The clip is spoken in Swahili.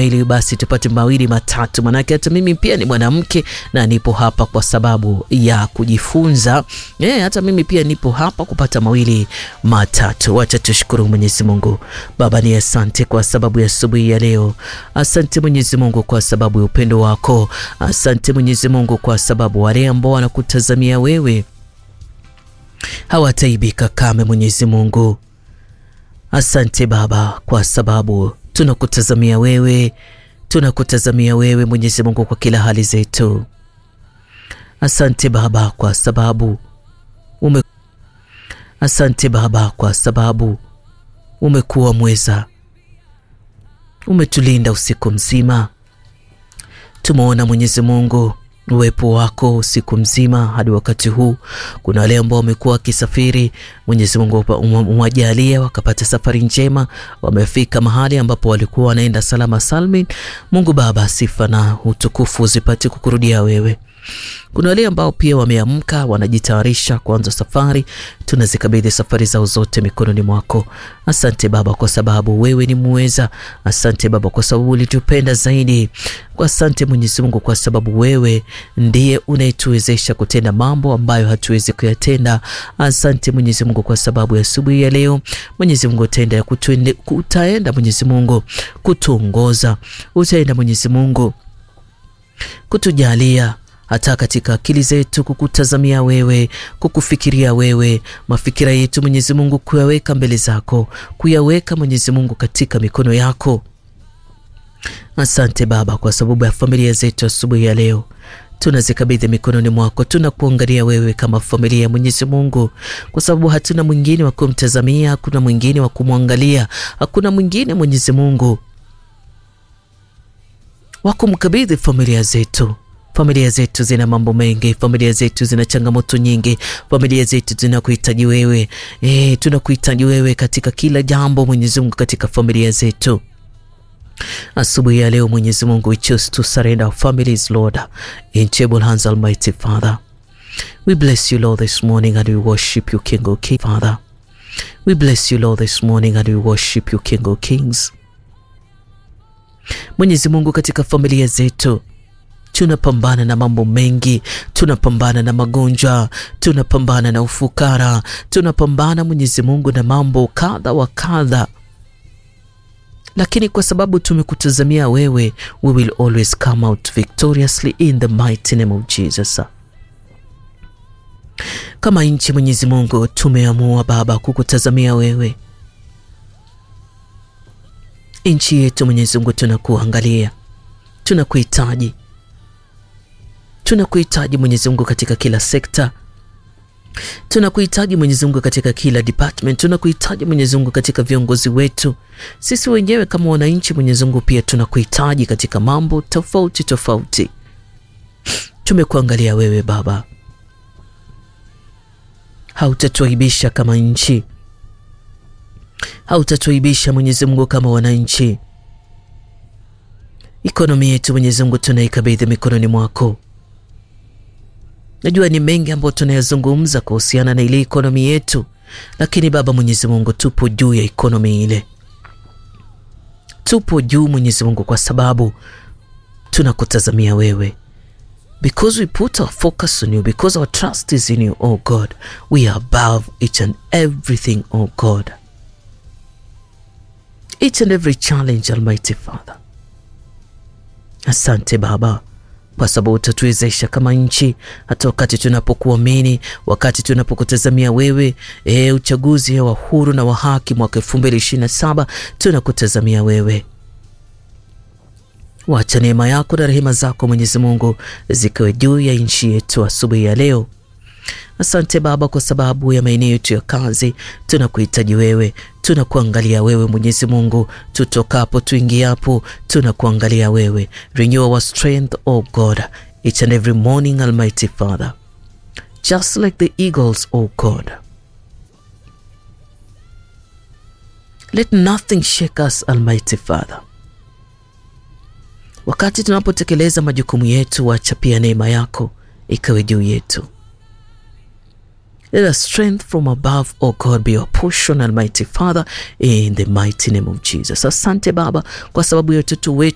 ili basi tupate mawili matatu, manake hata mimi pia ni mwanamke na nipo hapa kwa sababu ya kujifunza. E, hata mimi pia nipo hapa kupata mawili matatu. Wacha tushukuru Mwenyezi Mungu. Baba ni asante kwa sababu ya asubuhi ya leo. Asante Mwenyezi Mungu kwa sababu ya upendo wako. Asante Mwenyezi Mungu kwa sababu wale ambao wanakutazamia wewe hawataibika kame. Mwenyezi Mungu, asante Baba kwa sababu tunakutazamia wewe, tunakutazamia wewe Mwenyezi Mungu kwa kila hali zetu. Asante Baba kwa sababu ume... asante Baba kwa sababu umekuwa mweza, umetulinda usiku mzima. Tumeona Mwenyezi Mungu uwepo wako usiku mzima hadi wakati huu. Kuna wale ambao wamekuwa wakisafiri, Mwenyezi Mungu umewajalia wakapata safari njema, wamefika mahali ambapo walikuwa wanaenda salama salmin. Mungu Baba, sifa na utukufu zipate kukurudia wewe. Kuna wale ambao pia wameamka wanajitayarisha kuanza safari, tunazikabidhi safari zao zote mikononi mwako. Asante Baba kwa sababu wewe ni muweza. Asante Baba kwa sababu ulitupenda zaidi. Asante Mwenyezi Mungu kwa sababu wewe ndiye unayetuwezesha kutenda mambo ambayo hatuwezi kuyatenda. Asante Mwenyezi Mungu kwa sababu ya asubuhi ya leo. Mwenyezi Mungu utaenda kutuende, utaenda Mwenyezi Mungu kutuongoza, utaenda Mwenyezi Mungu kutujalia hata katika akili zetu kukutazamia wewe, kukufikiria wewe, mafikira yetu Mwenyezi Mungu kuyaweka mbele zako, kuyaweka Mwenyezi Mungu katika mikono yako. Asante Baba kwa sababu ya familia zetu asubuhi ya leo tunazikabidhi mikononi mwako. Tunakuangalia wewe kama familia ya Mwenyezi Mungu, kwa sababu hatuna mwingine wa kumtazamia, hakuna mwingine wa kumwangalia, hakuna mwingine Mwenyezi Mungu wa kumkabidhi familia zetu. Familia zetu zina mambo mengi, familia zetu zina changamoto nyingi, familia zetu zinakuhitaji wewe. E, tunakuhitaji wewe katika kila jambo Mwenyezi Mungu, katika familia zetu. Asubuhi ya leo Mwenyezi Mungu, we choose to surrender our families Lord in able hands Almighty Father. We bless you Lord this morning and we worship you King of Kings Father. We bless you Lord this morning and we worship you King of Kings. Mwenyezi Mungu, katika familia zetu tunapambana na mambo mengi, tunapambana na magonjwa, tunapambana na ufukara, tunapambana Mwenyezi Mungu na mambo kadha wa kadha, lakini kwa sababu tumekutazamia wewe, we will always come out victoriously in the mighty name of Jesus. Kama nchi Mwenyezi Mungu, tumeamua Baba kukutazamia wewe. Nchi yetu Mwenyezi Mungu, tunakuangalia, tunakuhitaji tunakuhitaji Mwenyezi Mungu katika kila sekta, tunakuhitaji Mwenyezi Mungu katika kila department, tunakuhitaji Mwenyezi Mungu katika viongozi wetu. Sisi wenyewe kama wananchi Mwenyezi Mungu pia tunakuhitaji katika mambo tofauti tofauti. Tumekuangalia wewe Baba, hautatuaibisha kama nchi, hautatuaibisha Mwenyezi Mungu kama wananchi. Ikonomi yetu Mwenyezi Mungu tunaikabidhi mikononi mwako. Najua ni mengi ambayo tunayazungumza kuhusiana na ile ikonomi yetu, lakini Baba Mwenyezi Mungu, tupo juu ya ikonomi ile, tupo juu Mwenyezi Mungu, kwa sababu tunakutazamia wewe, because we put our focus on you, because our trust is in you, oh God, we are above each and everything, oh God, each and every challenge, Almighty Father. Asante Baba kwa sababu utatuwezesha kama nchi, hata wakati tunapokuamini, wakati tunapokutazamia wewe. E, uchaguzi wa huru na wa haki mwaka elfu mbili ishirini na saba tunakutazamia wewe. Wacha neema yako na rehema zako Mwenyezi Mungu zikiwe juu ya nchi yetu asubuhi ya leo. Asante Baba kwa sababu ya maeneo yetu ya kazi, tunakuhitaji wewe, tunakuangalia wewe Mwenyezi Mungu, tutokapo tuingiapo, tunakuangalia wewe. Renew our strength O God each and every morning Almighty Father, just like the eagles O God, let nothing shake us Almighty Father. Wakati tunapotekeleza majukumu yetu, wacha pia neema yako ikawe juu yetu. Let us strength from above, O God, be your portion, Almighty Father, in the mighty name of Jesus. Asante Baba kwa sababu ya watoto wetu